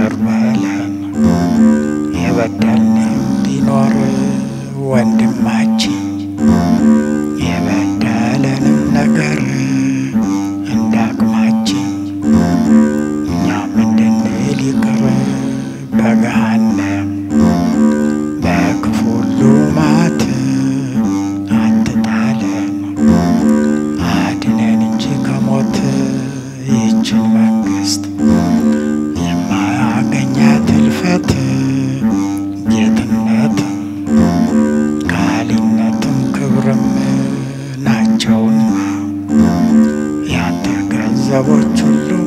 ይቅር በለን የበደልንም ቢኖር ወንድማችን የበደለንም ነገር እንደ አቅማችን እኛም እንድንል ይቅር በገሃነም በክፉ ሁሉ መዓት አትጣለን አድነን እንጂ ከሞት ይህችን መንግሥት የማያገኛት እልፈት ጌትነትም ካህሊነትም ክብርም ናቸውና ያንተ ገንዘቦች ሁሉም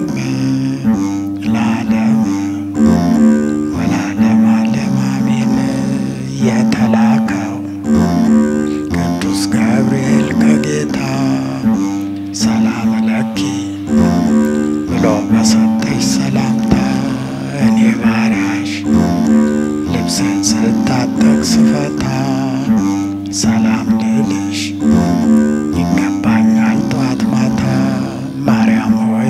ለዓለም ወለዓለም ዓለም አሜን። የተላከው ቅዱስ ገብርኤል ከጌታ ሰላም ለኪ ብሎ በሰጠሽ ሰላምታ እኔ ባሪያሽ ልብሴን ስታጠቅ ስፈታ ሰላም ልልሽ ይገባኛል ጠዋት ማታ። ማርያም ሆይ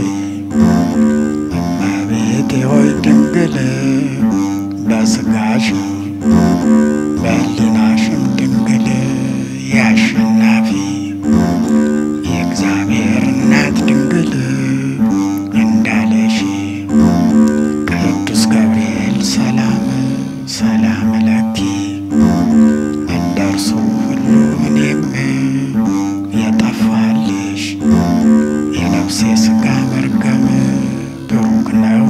እመቤቴ ሆይ ድንግል በሥጋሽም በሕሊናሽም ድንግል የአሸናፊ የእግዚአብሔር እናት ድንግል እንዳለሽ ቅዱስ ገብርኤል ሰላም ሰላም ለኪ እንደ እርሱ ሁሉ እኔም የጠፋልሽ የነፍሴ ሥጋ መርገም ብሩክ ነው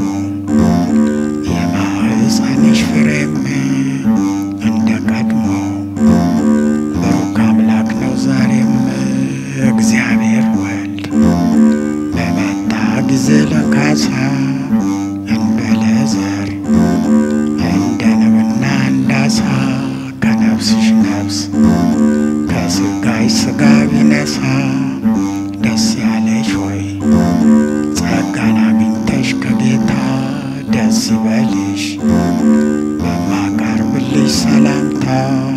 የማኅፀንሽ ፍሬም እንደ ቀድሞ ብሩክ አምላክ ነው ዛሬም እግዚአብሔር ወልድ በመጣ ጊዜ ለካሳ እንበለ ዘር እንደ ንብና እንዳሳ ከነፍስሽ ነፍስ ከሥጋሽ ሥጋ ቢነሳ ደስ ያለሽ ሆይ ጸጋን አግኝተሽ ከጌታ ደስ ይበልሽ በማቀርብልሽ ሰላምታ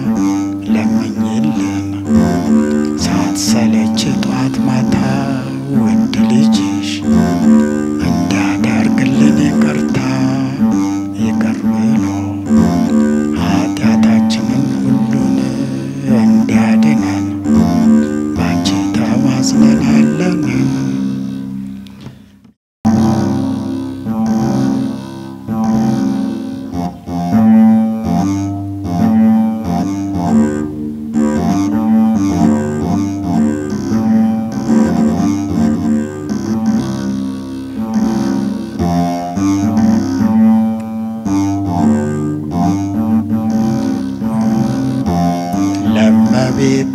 ለምኝልን ሳትሰለች ጧት ማታ ውድ ልጅሽ እንዲያደርግልን ይቅርታ ይቅር ብሎ ኃጢአታችንን ሁሉን እንዲያድነን ባንቺ ተማጽነናለን። ለመቤቴ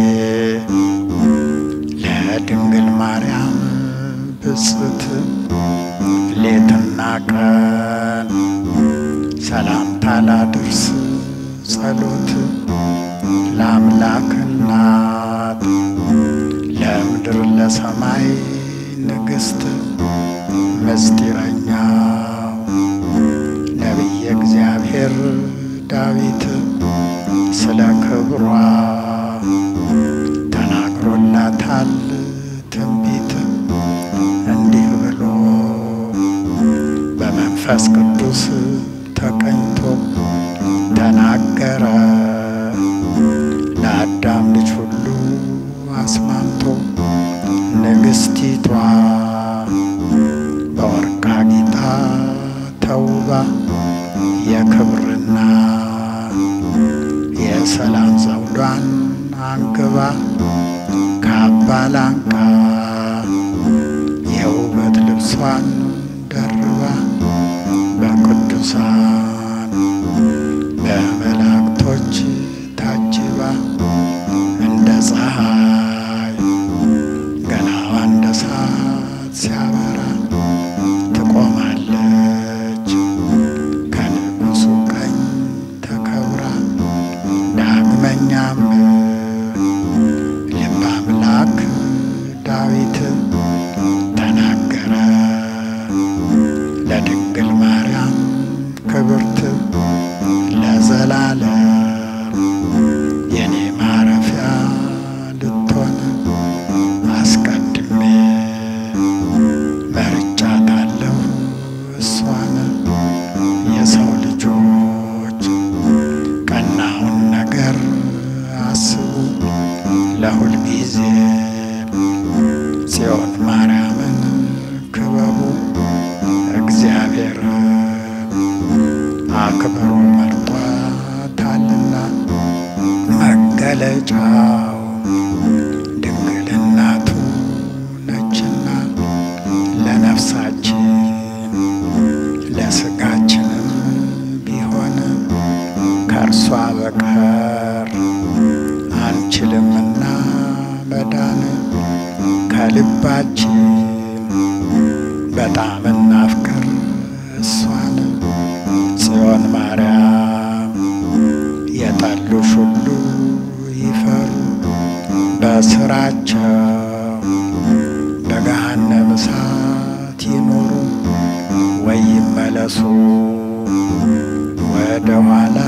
ለድንግል ማርያም ብጽት ሌትና ቀን ሰላምታ ላድርስ ጸሎት ለአምላክ እናት ለምድር ለሰማይ ንግሥት ምስጢረኛው ነቢየ እግዚአብሔር ዳዊት ስለ ክብሯ ተናግሮላታል ትንቢት እንዲህ ብሎ በመንፈስ ቅዱስ ተቀኝቶ ተናገረ ለአዳም ልጅ ሁሉ አስማምቶ ንግሥቲቷ በወርቅ አጊጣ ተውባ የክብርና የሰላም ዘውዷን አንግባ ካባ ላንቃ የውበት ልብሷን ደርባ በቅዱሳን በመላእክቶች ታጅባ እንደ ፀሐይ ገላዋ እንደ እሳት ሲያበራ ትቆማለች ከንጉሡ ቀኝ ተከብራ ዳግመኛም ልበ አምላክ ዳዊት ተናገረ ለድንግል ማርያም ክብርት ቅርብ አክብሮ መርጧታልና መገለጫው ድንግልናቱ ነችና ለነፍሳችን ለስጋችንም ቢሆን ከእርሷ በቀር አንችልምና መዳን ከልባችን በጣም እናፍቅር እሷን ጽዮን ማርያም የጠሉሽ ሁሉ ይፈሩ በስራቸው በገሃነመ እሳት ይኖሩ ወይ ይመለሱ ወደ ኋላ